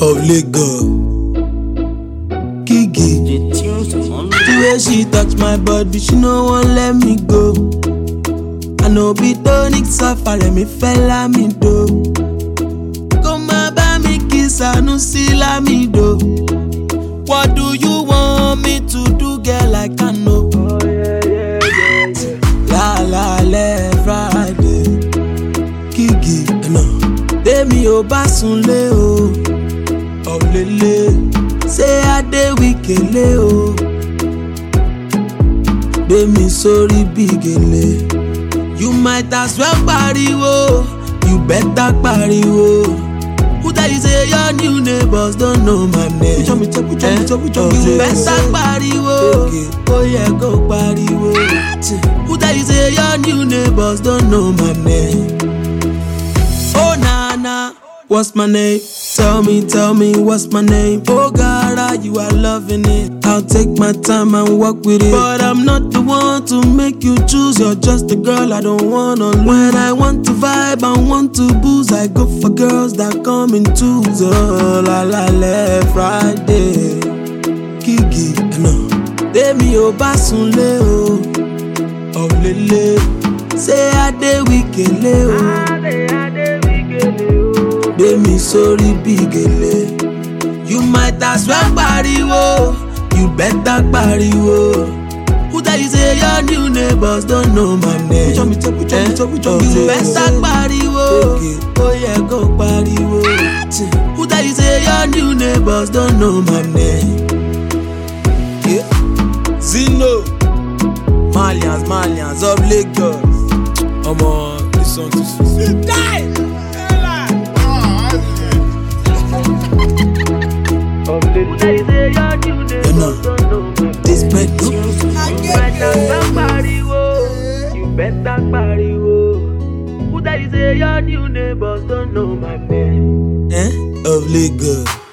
of Lagos. Kiki. The tunes on The way she touch my body, she no wan let me go. I know be tonic suffer, me fella me do. Come bá mi kiss, I no see la me do. What do you want me to do, girl? I can know. La la le Friday, Kiki, no. Tèmi ò bá sunlé o, ọ̀lẹ́lẹ̀, ṣé Adé wíkélé o? gbé mi sórí bí gèlè. you might as well pariwo you better pariwo. who tell you say your new neighbors don't know my name. pujọ mi tẹ pujọ mi tẹ pujọ mi tẹ. you better pariwo ó yẹ kó pariwo. who tell you say your new neighbors don't know my name. Oh Nana, what's my name? Tell me, tell me, what's my name? Oh God, you are loving it. I'll take my time and walk with it. But I'm not the one to make you choose. You're just a girl I don't wanna lose. When I want to vibe and want to booze, I go for girls that come in twos. Oh la la la, Friday, Kiki, no. Tèmi ò bá sunlé o, ọ̀lẹ́lẹ̀, ṣé Adé wíkélé o? gbé mi sórí bí gèlè. you might as well pariwo you better pariwo. who tell you say your new neighbors don't know my name. pujọ mi tẹ pujọ mi tẹ pujọ mi tẹ. you better pariwo ó yẹ kó pariwo. who tell you say your new neighbors don't know my name. Yeah. Zino Malians Malians of Lagos. Omo, this song too sweet. You know, this bread no. You better pariwo. Who tell you say your new neighbors don't know my name? Eh? Of Lagos.